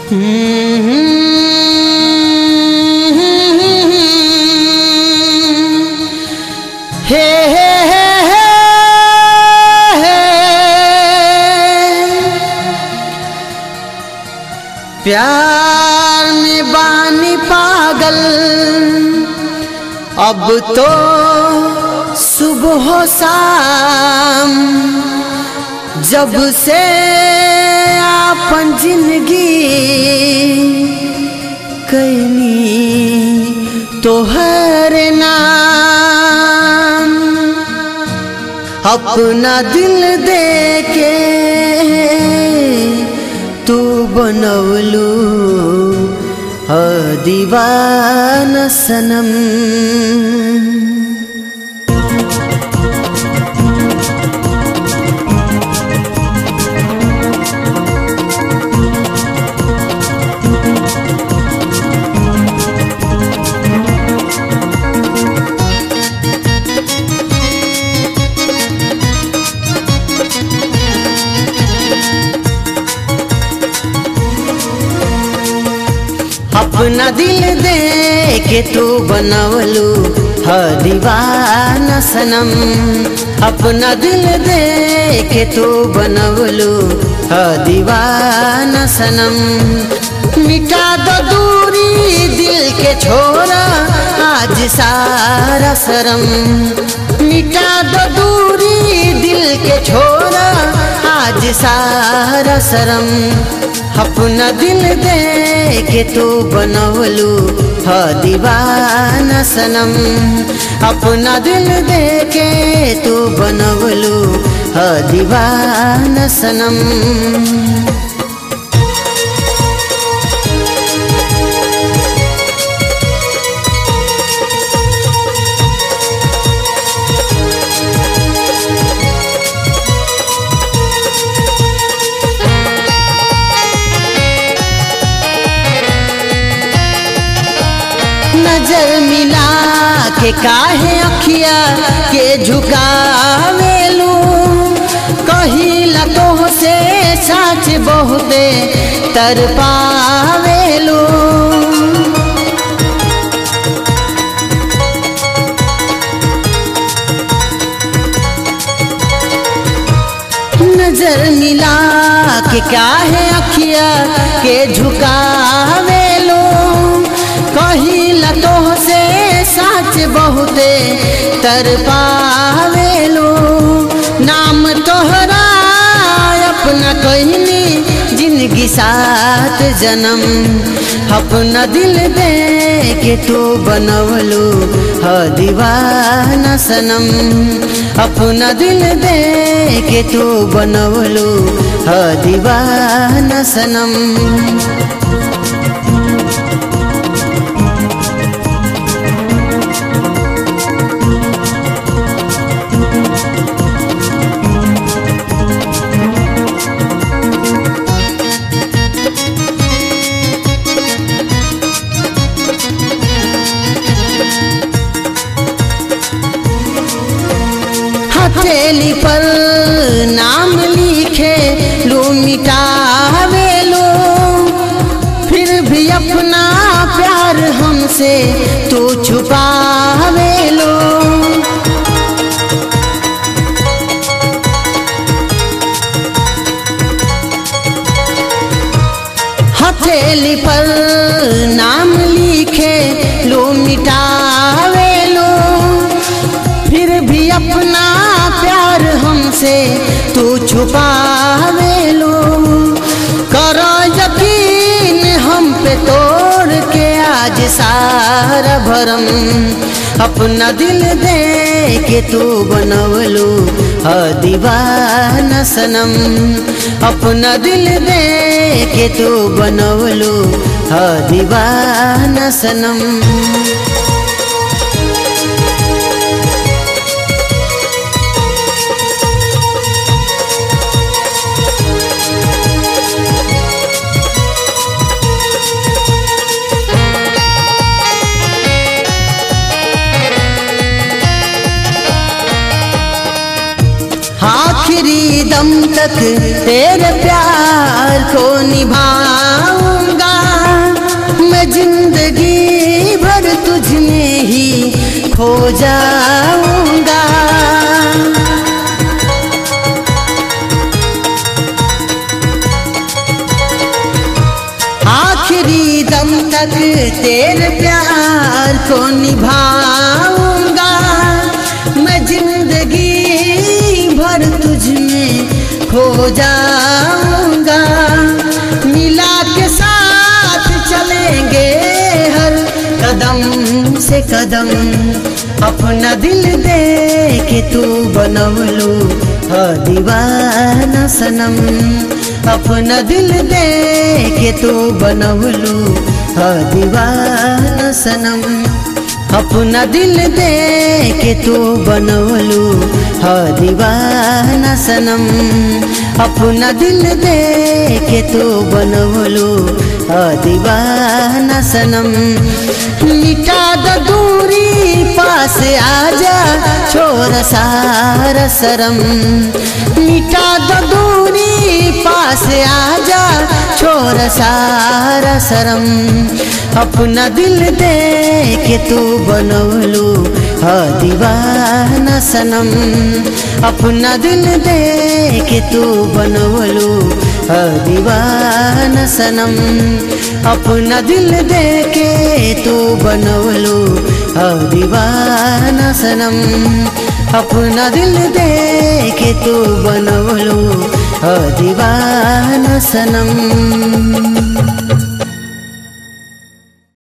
हे हे हे हे हे प्यार में बानी पागल अब तो सुबह शाम जब से आपन जिंदगी कैनी तोहर नाम अपना दिल दे के तू बनवलू ह दीवाना सनम अपना दिल दे के तू बनवलू ह दीवाना सनम अपना दिल दे के तू बनवलू ह दीवाना सनम मिटा दो दूरी दिल के छोरा आज सारा शरम मिटा दो दूरी दिल के छोरा आज सारा शरम अपना दिल दे के तू बनवलू ह दीवाना सनम अपना दिल दे के तू बनवलू ह दीवाना सनम नजर मिला के काहे अखिया के झुकावेलू कहिला तो से साच बहुते तर पावेलू नजर मिला के काहे अखिया के झुकावेलू कहिला तो से साच बहुते तर पावेलो नाम तोहरा अपना कहनी जिंदगी सात जन्म अपना दिल दे के तू बनवलू ह दीवाना सनम अपना दिल दे के तू बनवलू ह दीवाना सनम हथेली पर नाम लिखे लो मिटावे लो फिर भी अपना प्यार हमसे तो छुपावे लो हथेली पर नाम लिखे लो मिटावे लो फिर भी अपना प्यार हमसे तू छुपावे लो करो यकीन हम पे तोड़ के आज सारा भरम अपना दिल दे के तू बनवलू ह दीवाना सनम अपना दिल दे के तू बनवलू ह दीवाना सनम आखिरी दम तक तेरे प्यार को निभाऊंगा जाऊंगा आखिरी दम तक तेरे प्यार को निभाऊंगा मैं जिंदगी भर तुझ में खो जाऊंगा मिला के साथ चलेंगे हर कदम से कदम अपना दिल दे के तू बनवलू ह दीवाना सनम अपना दिल दे के तू बनवलू ह दीवाना सनम अपना दिल दे के तू बनवलू ह दीवाना सनम अपना दिल दे के तू बनवलू ह दीवाना सनम मिटा द दूरी पास आजा छोर सारा शरम मिटा द दूरी पास आजा छोर सारा शरम अपना दिल दे के तू बनवलू ह दीवाना सनम अपना दिल दे के तू बनवलू ह दीवाना सनम अपना दिल दे के तू बनवलू ह दीवाना सनम अपना दिल दे के तू बनवलू ह दीवाना सनम